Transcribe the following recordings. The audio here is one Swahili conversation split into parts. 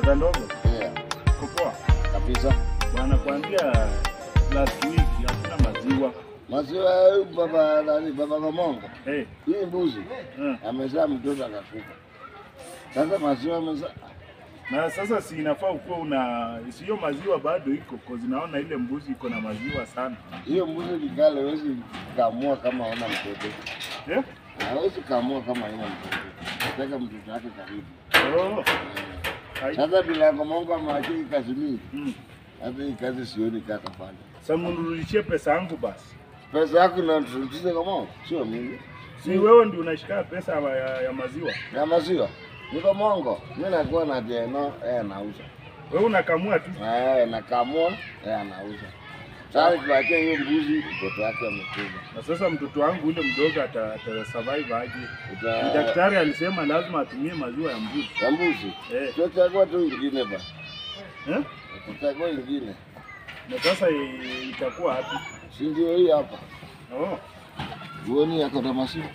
Soda ndogo Yeah, kopoa kabisa. bwana, kuanzia last week hakuna maziwa Maziwa ya huyu baba nani, baba Gomongo, hey. hii mbuzi uh. amezaa mtoto akakufa. Sasa maziwa amezaa Na sasa si inafaa ukuwa una siyo maziwa bado iko kozi, naona ile mbuzi iko na maziwa sana hiyo mbuzi kikale, hawezi kamua kama hauna mtoto, eh? hawezi kamua kama haina mtoto, nataka mtoto wake karibu. oh. Ai. Sasa bila Gomongo amewachia hii kazi mingi, Mm. hata hii kazi sioni katafanya. Sasa mnirudishie pesa yangu basi. Pesa yako inaturudisha Gomongo, sio mimi. Si wewe ndio unashika pesa ya, ya maziwa, Ya maziwa ni Gomongo, mimi nakuwa na jeno, yeye anauza wewe unakamua tu. Eh, nakamua yeye anauza. Sasa tuachie hiyo mbuzi, mtoto wake amekufa. Na sasa mtoto wangu ule mdogo ata, ata survive aje? Uta- Daktari alisema lazima atumie maziwa ya mbuzi ya mbuzi eh. tutachagua tu ingine ba, Eh? tutachagua ingine, Na sasa i- itakuwa wapi? si ndio hii hapa? Oh. Uoni yako na masimu?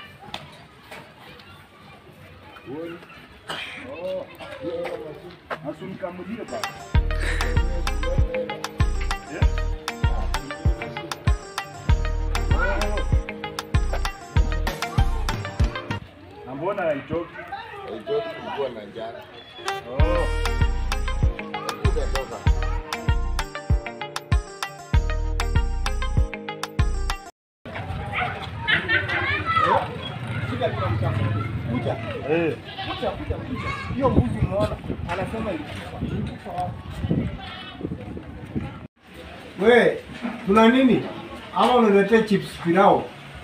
Uoni? Oh. Asunikamulie basi. Eh? Na mbona haitoki? Haitoki kulikuwa na njaa. Oh. Itatoka. Shida tunamtafuta. Kuja. Eh. Kuja, kuja, kuja. Hiyo mbuzi unaona anasema ilikufa. Ilikufa wapi? We, tuna nini? Ama uniletee chips pilau?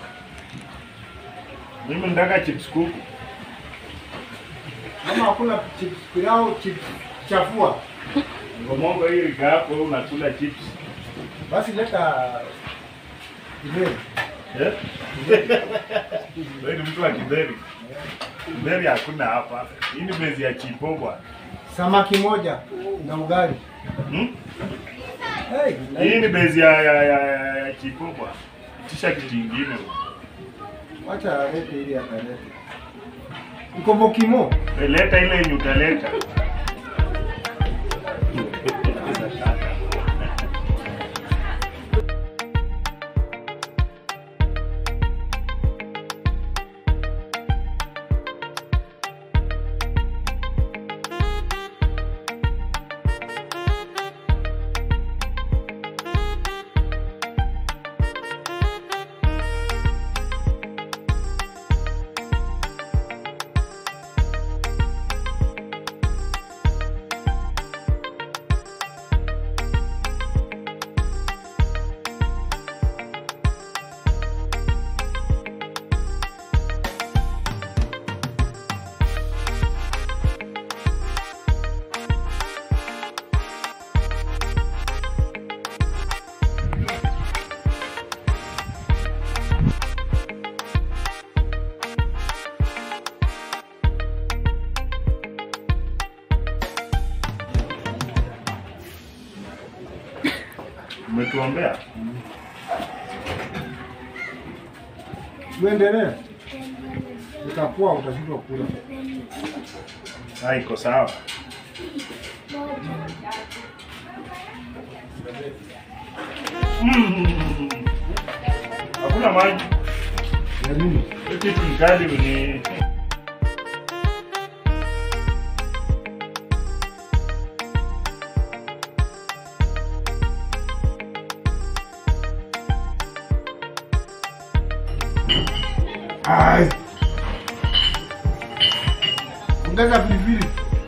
Mimi nataka chips kuku. Ama hakuna chips pilau, chips chafua? Ngomongo hii rika yako wewe unakula chips. Basi leta ile. Eh? Wewe ni mtu wa Kiberi. Kiberi hakuna hapa. Hii ni mezi ya chipo bwana. Samaki moja na ugali. Hmm? Hey, Hii ni bezi ya ya ya, ya, ya chipo bwana. Itisha kitu kingine. wacha alete ili akalete. Iko mokimo. We, Leta ile yenye utaleta. Umetuombea? Tuendelee. Utakuwa utashindwa kula. Ah, iko sawa. Mm. Hakuna maji. Ya nini? Hii kitu ni kali ni Ai. Ongeza pilipili.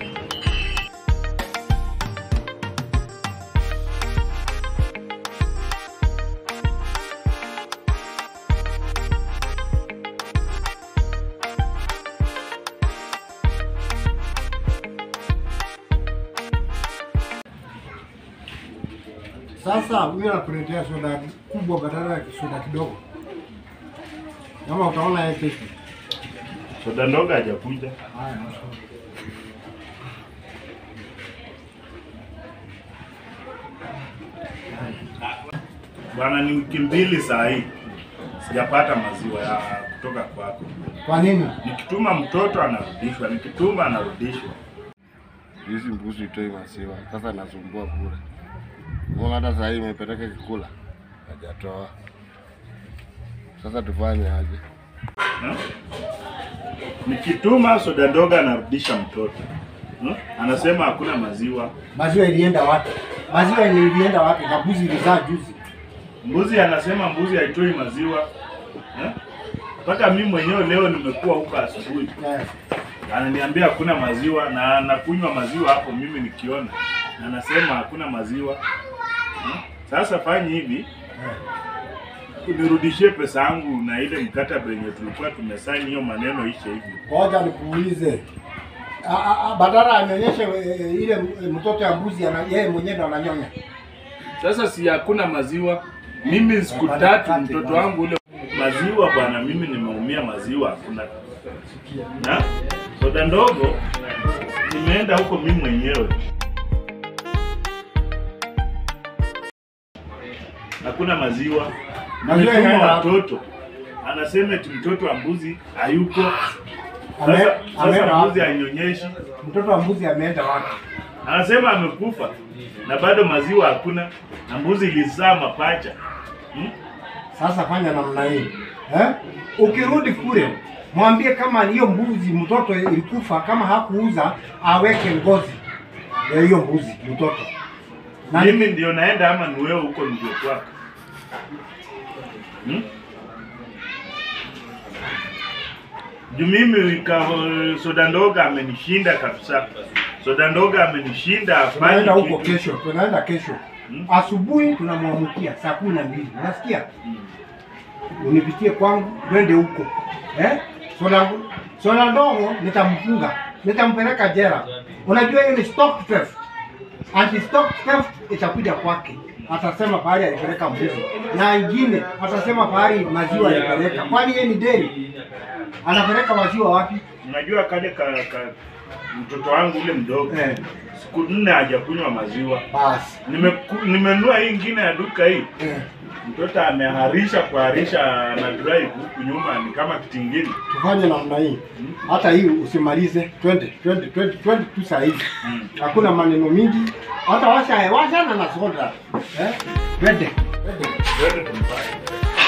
Sasa huyu anakuletea soda kubwa badala ya soda kidogo. Kama utaona yeye kesho. soda ndogo hajakuja. Haya. Bwana, ni wiki mbili saa hii sijapata maziwa ya kutoka kwako. Kwa nini? Nikituma mtoto anarudishwa, nikituma anarudishwa. hizi mbuzi itoi maziwa, sasa nasumbua bure. Unaona hata saa hii imepeleka kikula hajatoa. Sasa tufanye aje? Hmm? Nikituma soda ndogo anarudisha mtoto hmm? Anasema hakuna maziwa. Maziwa ilienda wapi? Maziwa ilienda wapi? Na mbuzi ilizaa juzi. Mbuzi anasema mbuzi haitoi maziwa hmm? Mpaka mimi mwenyewe leo nimekuwa huko asubuhi, Eh. ananiambia hakuna maziwa na nakunywa maziwa hapo mimi nikiona, na anasema hakuna maziwa hmm? Sasa fanye hivi Eh. unirudishie pesa yangu na ile mkataba yenye tulikuwa tumesaini, hiyo maneno ishe hivyo. Ngoja nikuulize. A- a- a- Badala anyonyeshe eh, ile eh, mtoto ya mbuzi ana yeye mwenyewe ndo ananyonya. Sasa si hakuna maziwa, mimi siku tatu mtoto wangu ule maziwa bwana, mimi nimeumia maziwa hakuna. Na soda ndogo nimeenda huko mimi mwenyewe, hakuna maziwa. Maziwa Nimetuma inaenda wapi? watoto, anasema eti mtoto wa mbuzi hayuko. Ame- Sasa, ameenda sasa mbuzi wapi? hanyonyeshi, Mtoto wa mbuzi ameenda wapi? anasema amekufa na bado maziwa hakuna, na mbuzi ilizaa mapacha hmm? Sasa fanya namna hii eh? Ukirudi kule mwambie kama hiyo mbuzi mtoto ilikufa, kama hakuuza aweke ngozi ya hiyo mbuzi mtoto na mimi ndio naenda ama ni wewe huko ndio kwako hmm? juu mimi ka, soda ndogo amenishinda kabisa soda ndogo amenishinda tunaenda hafanyi huko kitu. kesho, tunaenda kesho Hmm? asubuhi, tunamwamukia saa kumi na mbili unasikia? Hmm. Unipitie kwangu, twende huko eh? Soda soda ndogo nitamfunga, nitampeleka jela. Unajua hiyo ni stock theft. Anti stock theft itakuja kwake, atasema pahali alipeleka mbuzi, na ingine atasema pahali maziwa alipeleka. Kwani yeye ni deri? Anapeleka maziwa wapi? unajua kale ka, ka mtoto wangu ule mdogo Eh, siku nne hajakunywa maziwa basi Nimeku- nimenunua hii ingine ya duka hii eh, mtoto ameharisha kuharisha na drive huku nyuma ni kama kitingini tufanye namna hii, hata hii usimalize, twende twende twende twende tu saa hizi. hmm. hakuna maneno mingi, hata washa washana na soda eh, twende twende. Yote tumfanye.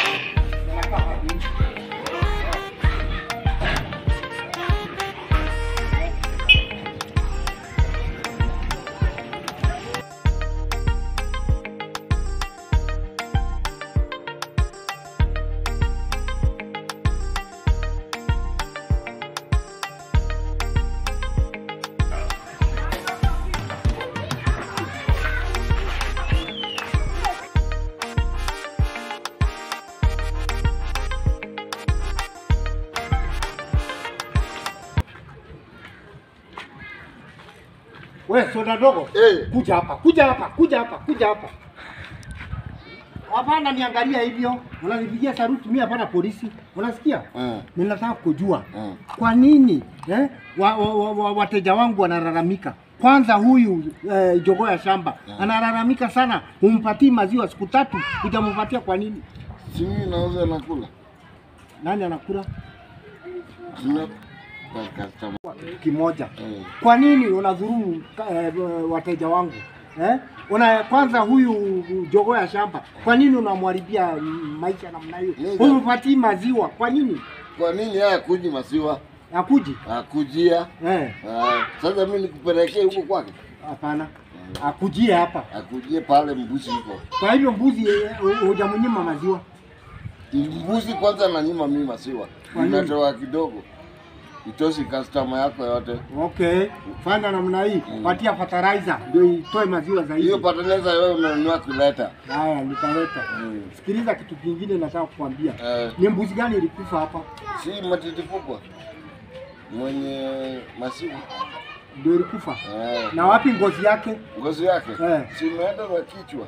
We soda dogo, Eh. kuja hapa, kuja hapa, kuja hapa, kuja hapa. Hapana, niangalia hivyo, unanipigia saruti mimi, hapana polisi, unasikia? Mm. Ninataka kujua Mm. kwa nini eh, wa, wa, wa, wa, wateja wangu wanalalamika. Kwanza huyu eh, jogoo ya shamba analalamika sana, humpatii maziwa siku tatu, hujampatia kwa nini? Si mimi nauza nakula. Nani anakula Sina kwa customer. kimoja? Eh. Kwa nini unadhulumu eh, wateja wangu eh? Una kwanza huyu jogoo ya shamba, kwa nini unamharibia mm, maisha namna hiyo? Nini? Humpatii maziwa kwa nini? Kwa nini yeye akuji maziwa? Akuji Akujia. eh? Ah, sasa mimi nikupelekee huko kwake. Hapana, akujie hapa. Akujie pale mbuzi huko. Kwa hivyo mbuzi eh, hu- hujamnyima maziwa. Mbuzi kwanza nanyima mimi maziwa. Kwa nini? Ninatoa kidogo. Itoshi customer yako yote. Okay, fanya namna hii, Mm. patia fertilizer ndio itoe maziwa zaidi. Hiyo pateneza wewe unanunua kuleta. Haya, nitaleta. Mm. Sikiliza kitu kingine nataka kukwambia. Eh, Ni mbuzi gani ilikufa hapa? si matiti kubwa. Mwenye maziwa. Ndio ilikufa. Eh. Na wapi ngozi yake? Ngozi yake. Eh. Si imeenda na kichwa.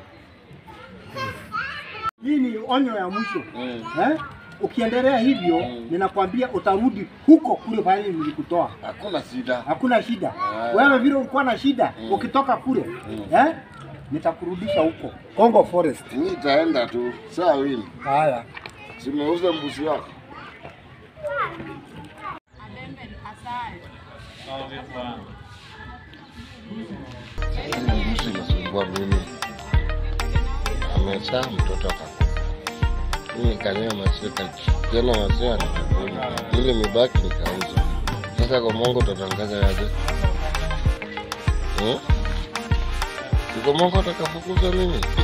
Hii ni onyo ya mwisho. Mm. Eh? Ukiendelea hivyo Mm. ninakwambia utarudi huko kule pale nilikutoa. Hakuna shida. Hakuna shida. Ah. Wewe vile ulikuwa na shida Mm. ukitoka kule Mm. eh? Nitakurudisha huko Congo Forest. Mimi itaenda tu. Saa wili. Haya. Simeuza mbuzi wako. Hii mtu inasumbua mimi. Amezaa mtoto akakufa. Mimi kanywa maziwa kakiona maziwa nikakunywa. Ili mibaki nikauza. Sasa kwa Mungu utatangaza yaje? Hmm? Siko Mungu atakafukuza mimi.